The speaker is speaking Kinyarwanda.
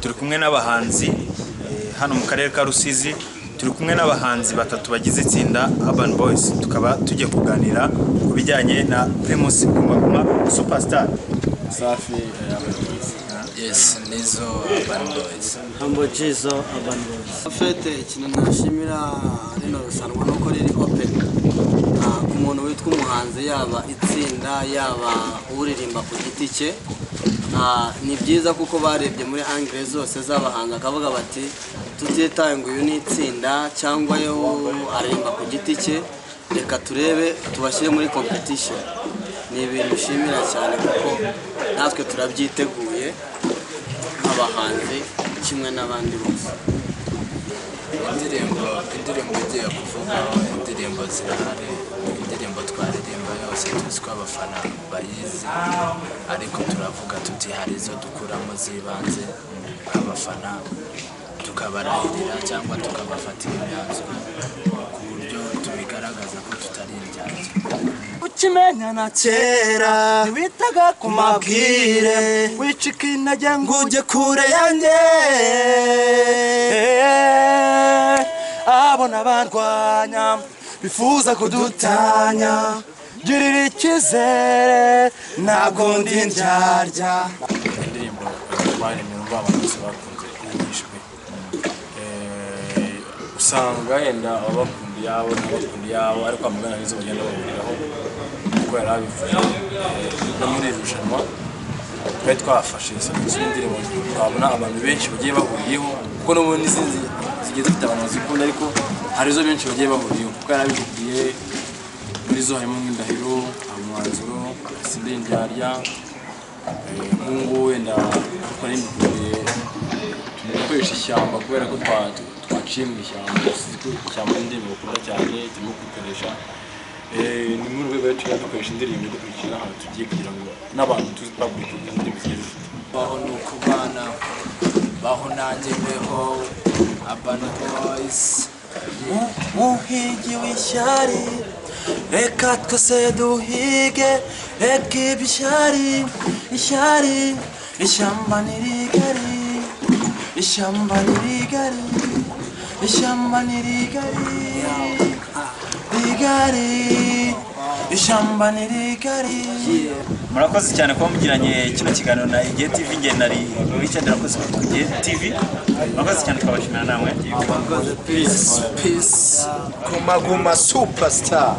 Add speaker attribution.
Speaker 1: turi kumwe n'abahanzi eh, hano mu karere ka Rusizi turi kumwe n'abahanzi batatu bagize itsinda Urban Boys tukaba tugiye kuganira ku bijyanye na Primus Guma Guma Superstar
Speaker 2: safi eh, abagizi
Speaker 3: Yes, nizo Urban Boys.
Speaker 4: Humble Jizzo Urban Boys.
Speaker 5: fete ikintu ntashimira rino rushanwa ni uko riri open Ah, ku muntu witwa umuhanzi yaba itsinda yaba uririmba ku giti cye Ah, ni byiza kuko barebye muri angire zose z'abahanga akavuga bati tutitaye ngo uyu ni itsinda cyangwa yo aririmba ku giti cye reka turebe tubashyire muri competition ni ibintu nshimira cyane kuko natwe turabyiteguye nk'abahanzi kimwe n'abandi bose
Speaker 3: Indirimbo indirimbo igiye kuvugaho indirimbo zirahari indirimbo twaririmba yose tuzi ko abafana bayizi ariko turavuga tuti hari izo dukuramo z'ibanze abafana tukabarahirira cyangwa tukabafatira imyanzuro ku buryo tubigaragaza ko tutari indyarya
Speaker 4: Ukimenya na kera witaga ku mabwire wicika intege ngo ujye kure yanjye abona barwanya bifuza kudutanya girira icyizere ntabwo ndi indyarya
Speaker 2: indirimbo baremye numva abantu bose bakunze yigishwe Eh, usanga yenda abakunda iyabo n'abakunda iyabo ariko amagana n'izo bagenda bahuriraho kuko yari abivuze Eh, no muri iri rushanwa twari twafashe izo ndirimbo twabona abantu benshi bagiye bahuriyeho kuko n'ubundi izindi zigiye zifite abantu bazikunda ariko hari izo benshi bagiye bahuriyeho kuko yari abibwiye muri zo harimo nk'indahiro umwanzuro sinde indyarya nk'ubu wenda twarindiriye gukoresha ishyamba kubera ko twa- twaciye mu ishyamba tuzi ko ishyamba ari indirimbo bakunda cyane turimo kwikoresha Eh, ni muri urwego rwacu dukoresha indirimbo dukurikira ahantu tugiye kugira ngo n'abantu tuzi twakurikira indirimbo zigiye zifite
Speaker 3: baho ni ukubana baho nanjye mbeho Urban Boys
Speaker 4: muhigi w'ishyari reka twese duhige reka ibyari ishyari ishyamba ntirigari ishyamba ntirigari ishyamba ntirigari rigari ishyamba ntirigari
Speaker 1: murakoze cyane kuba mugiranye kino kiganiro na Igihe TV nge nari Richard rakoze ku Igihe TV murakoze cyane twabashimira namwe
Speaker 5: Peace. Peace.
Speaker 6: Guma Guma Superstar.